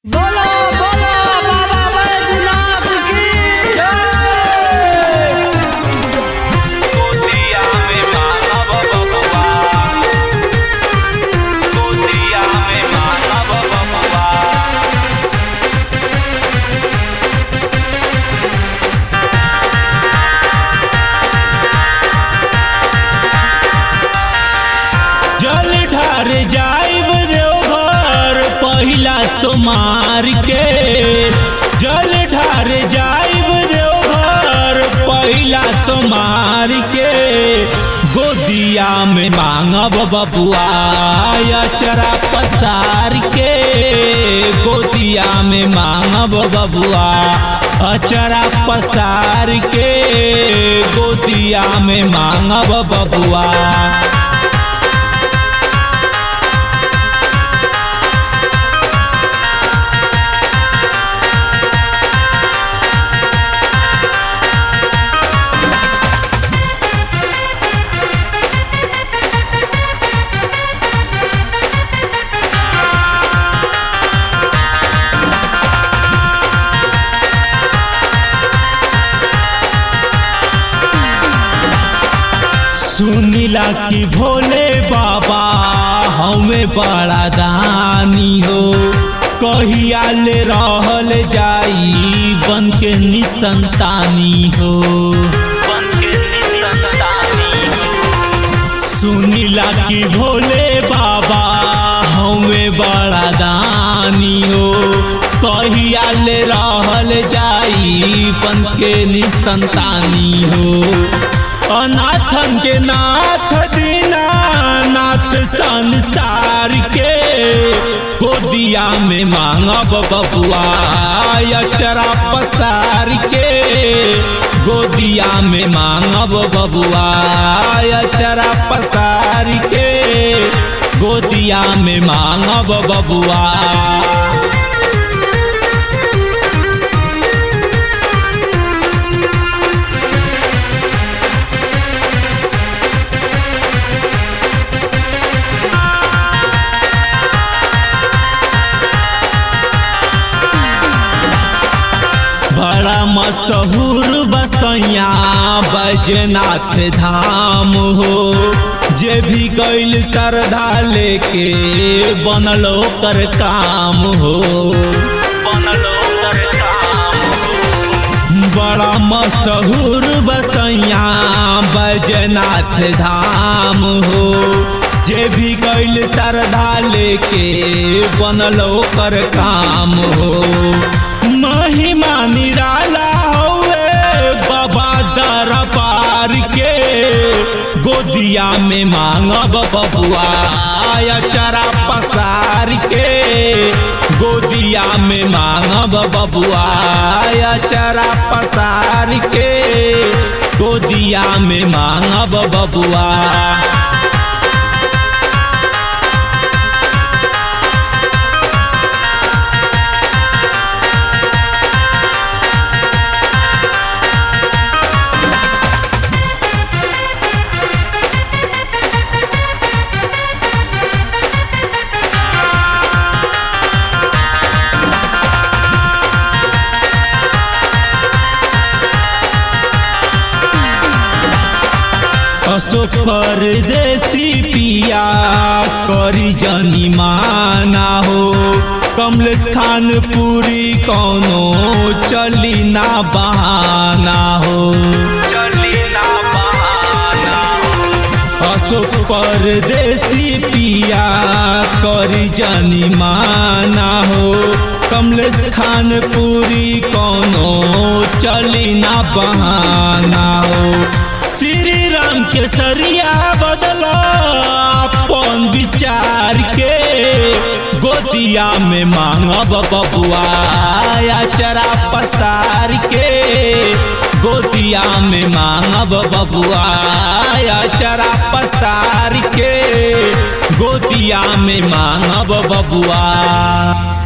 बोलो बोलो बाबा बैजनाथ की गोतिया में मानव बबुआ गोतिया में मानव बबुआ जल ढार जाइब देवघर पहिला सोमार के जल ढार जाइब देवघर पहिला सोमार के गोदिया में मांगब बबुआ अचरा पसार के गोदिया में मांगब बबुआ अचरा पसार के गोदिया में मांगब बबुआ सुनिला कि भोले बाबा हमें बड़ा दानी हो कहिया ले रहल जाई बन के निसंतानी हो बन के निसंतानी हो सुनिला कि भोले बाबा हमें बड़ा दानी हो कहिया ले रहल जाई बन के निसंतानी हो अनाथन के नाथ दीना नाथ संसार के गोदिया में मांगब बबुआ अचरा पसार के गोदिया में मांगब बबुआ अचरा पसार के गोदिया में मांगब बबुआ बड़ा मशहूर बसैया बैजनाथ धाम हो जे भी गैल श्रद्धा लेके बनलो कर काम हो बनलो कर काम हो बड़ा मशहूर बसैया बैजनाथ धाम हो जे भी गैल श्रद्धा लेके बनलो कर काम हो महिमा निराला हौवे बाबा दरबार के गोदिया में मांगब बबुआ अचरा पसार के गोदिया में मांगब बबुआ अचरा पसार के गोदिया में मांगब बबुआ अशोक परदेसी पिया करी जनी माना हो कमलेश खान पूरी कौनो चली ना बहाना हो चली ना बहाना हो अशोक परदेसी पिया करी जनी माना हो कमलेश खान पूरी कौनो चली ना बहाना हो श्री राम के सरिया बदला अपन विचार के गोदिया में मांगब बबुआ अचरा पसार के गोदिया में मांगब बबुआ अचरा पसार के गोदिया में मांगब बबुआ